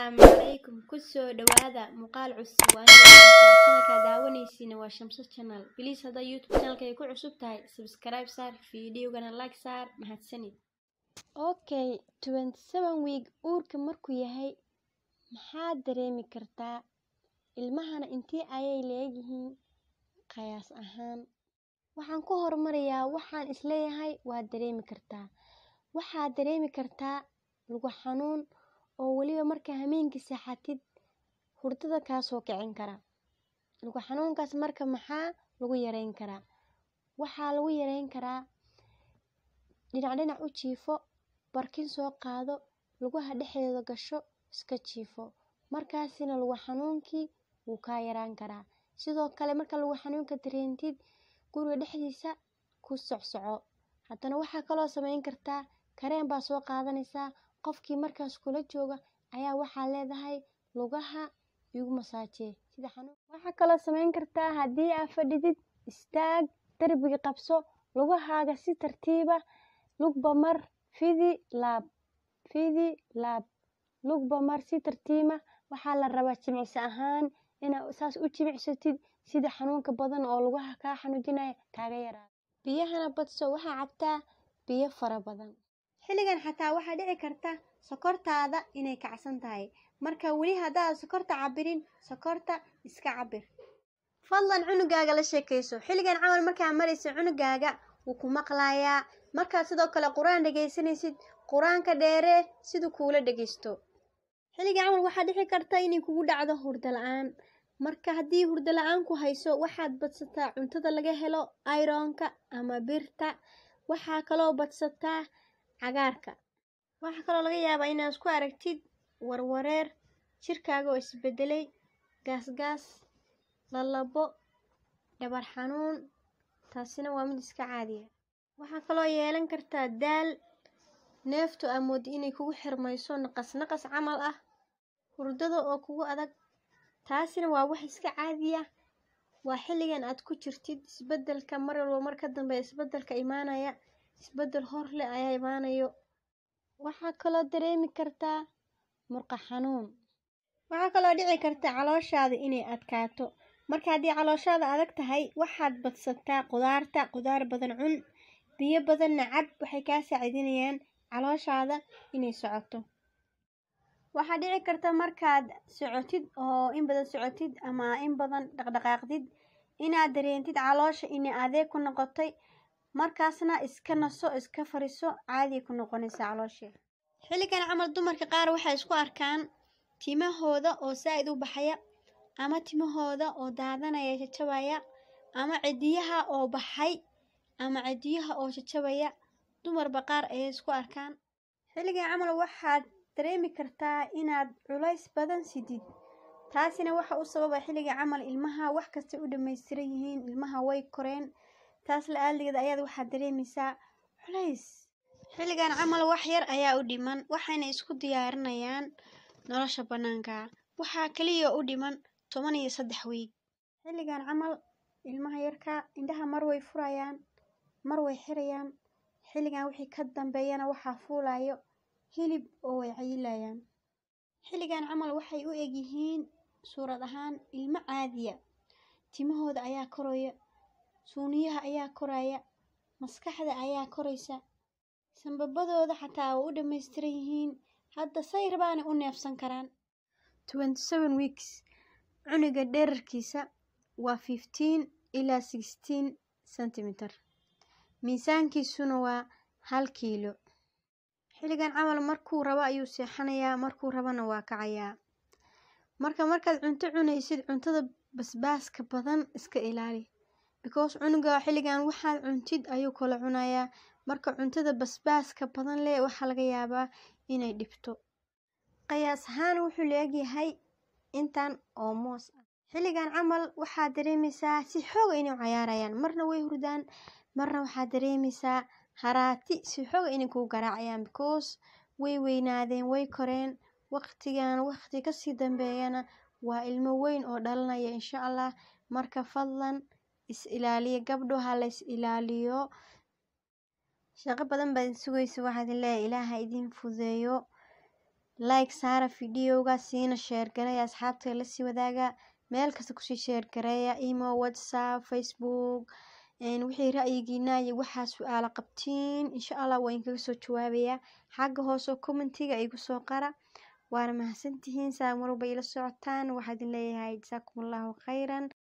Asalaamu calaykum kusoo dhawaada muuqaal cusub waa channelka daawanaysiina waa Shamso channel please haddaa youtube channelka ay ku cusub tahay subscribe saar fiidiyogana like saar mahadsanid okay 27 week uurka markuu yahay maxaad dareemi kartaa ilmahana intee ayay leeyihiin qiyaas ahaan waxaan ku hormarayaa waxaan isleeyahay waad dareemi kartaa waxaad dareemi kartaa lugo xanuun oo weliba markaa hameenkii seexatid hurdada kaa soo kicin kara lugo xanuunkaas marka maxaa lagu yareyn karaa waxaa lagu yareyn karaa dhinac dhinac u jiifo barkin soo qaado lugaha dhexdeeda gasho iska jiifo markaasina lugo xanuunkii wuu kaa yaraan karaa sidoo kale marka lugo xanuunka dareentid guriga dhexdiisa ku socsoco haddana waxaa kaloo sameyn kartaa kareen baa soo qaadanaysaa qofkii markaas kula jooga ayaa waxaa leedahay lugaha igu masaajee sida xanuun waxaa kaloo sameyn kartaa haddii aad fadhidid istaag darbiga qabso lugahaaga si tartiiba lugba mar fidi laab fidi laab lugba mar si tartiiba waxaa la rabaa jimicsi ahaan inaad saas u jimicsatid sida xanuunka badan oo lugaha kaa xanuujinaya kaaga yaraado biyahana badso waxaa cabtaa biyo fara badan xilligan xataa waxaa dhici karta sokortaada inay kacsan tahay marka weli haddaad sokorta cabirin sokorta iska cabir fadlan cunugaaga la sheekayso xilligan camal markaa maraysa cunugaaga wuu ku maqlayaa markaad sidoo kale qur-aan dhegaysanaysid qur-aanka dheeree siduu kuula dhegaysto xilligan camal waxaa dhici karta inay kugu dhacdo hurdo la-aan marka haddii hurdo la-aan ku hayso waxaad badsataa cuntada laga helo ironka ama birta waxaa kaloo badsataa cagaarka waxaa kaloo laga yaabaa inaad isku aragtid warwareer jirkaaga oo isbedelay gaasgaas lalabo dhabar xanuun taasina waa mid iska caadiya waxaa kaloo yeelan kartaa daal neeftu aa moodi inay kugu xirmayso naqas naqas camal ah hurdada oo kugu adag taasina waa wax iska caadiya waa xilligan aad ku jirtid isbedelka mar walba mar ka dambe isbedelka imaanaya isbedel hor leh ayaa imaanayo waxaa kaloo dareemi kartaa murqa xanuun waxaa kaloo dhici karta calooshaada inay adkaato marka haddii calooshaada adag tahay waxaad badsataa qudaarta qudaar badan cun biyo badanna cab waxay kaa saaciidinayaan calooshaada inay socoto waxaa dhici karta markaad socotid oo in badan socotid ama in badan dhaqdhaqaaqdid inaad dareentid caloosha inay adeeg ku noqotay markaasna iska naso iska fariso caadi ku noqonaysa caloosha xilligan camal dumarka qaar waxay isku arkaan timahooda oo saa-id u baxaya ama timahooda oo daadanaya jajabaya ama cidiyaha oo baxay ama cidiyaha oo jajabaya dumarba qaar ayay isku arkaan xilligan camal waxaad dareemi kartaa inaad culays badan sidid taasina waxa u sababa xilliga camal ilmaha wax kastay u dhammaystiran yihiin ilmaha way koreen taas la-aaligeeda ayaad waxaad dareemaysaa culays xilligan camal wax yar ayaa u dhiman waxayna isku diyaarinayaan nolosha bannaanka waxaa kaliya u dhiman toban iyo saddex wiig xilligan camal ilmaha yarka indhaha mar way furayaan mar way xirayaan xilligan wixii ka dambeeyana waxaa fuulayo hilib oo way cayilayaan xilligan camal waxay u egyihiin suurad ahaan ilmo caadiya timahooda ayaa koraya suuniyaha ayaa koraya maskaxda ayaa koraysa sanbabadooda xataa waa u dhammaystiran yihiin hadda say rabaana u neefsan karaan twenty seven weeks cunuga dherarkiisa waa fifteen ilaa sixteen centimeter miisaankiisuna waa hal kiilo xilligan camal markuu rabo ayuu seexanayaa markuu rabana waa kacayaa marka markaad cunto cunaysid cuntada basbaaska badan iska ilaali because cunuga xilligan waxaad cuntid ayuu kala cunayaa marka cuntada basbaaska badan leh waxaa laga yaabaa inay dhibto qiyaas ahaan wuxuu leegyahay intan oo moos ah xilligan camal waxaad dareemaysaa si xooga inay cayaarayaan marna way hurdaan marna waxaad dareemaysaa haraati si xooga inay kuu garaacayaan because way weynaadeen way koreen waqtigan waqti kasii dambeeyana waa ilmo weyn oo dhalanaya insha allah marka fadlan is ilaaliya gabdho ha la is ilaaliyo shaqo badan baad sugaysa waxaad leeyahay ilaaha idin fudeeyo like saara fideoga siina sheer gareeya asxaabta lasii wadaaga meel kasta kusii sheer gareeya imo whatsapp facebook wixii ra'yigiina iyo waxaa su-aalo qabtiin insha allah waa inkaga soo jawaabayaa xagga hoose oo commentiga igu soo qara waana mahadsantihiin saa marwalba ila socotaan waxaa idin leeyahay jasaakum allahu khayran